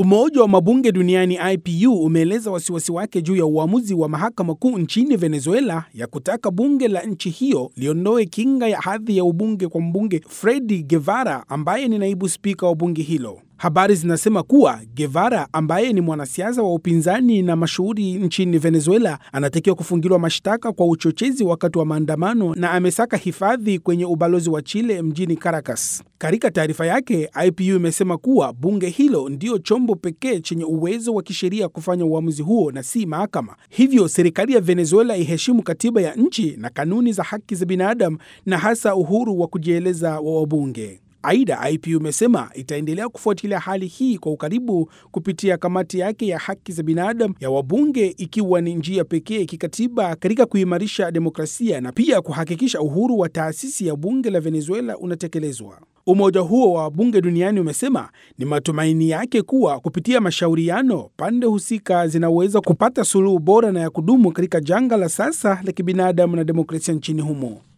Umoja wa mabunge duniani IPU umeeleza wasiwasi wake juu ya uamuzi wa mahakama kuu nchini Venezuela ya kutaka bunge la nchi hiyo liondoe kinga ya hadhi ya ubunge kwa mbunge Freddy Guevara ambaye ni naibu spika wa bunge hilo. Habari zinasema kuwa Guevara ambaye ni mwanasiasa wa upinzani na mashuhuri nchini Venezuela anatakiwa kufungiliwa mashtaka kwa uchochezi wakati wa maandamano na amesaka hifadhi kwenye ubalozi wa Chile mjini Caracas. Katika taarifa yake, IPU imesema kuwa bunge hilo ndio chombo pekee chenye uwezo wa kisheria kufanya uamuzi huo na si mahakama. Hivyo serikali ya Venezuela iheshimu katiba ya nchi na kanuni za haki za binadamu na hasa uhuru wa kujieleza wa wabunge. Aidha, IPU imesema itaendelea kufuatilia hali hii kwa ukaribu kupitia kamati yake ya haki za binadamu ya wabunge, ikiwa ni njia pekee kikatiba katika kuimarisha demokrasia na pia kuhakikisha uhuru wa taasisi ya bunge la Venezuela unatekelezwa. Umoja huo wa bunge duniani umesema ni matumaini yake kuwa kupitia mashauriano, pande husika zinaweza kupata suluhu bora na ya kudumu katika janga la sasa la kibinadamu na demokrasia nchini humo.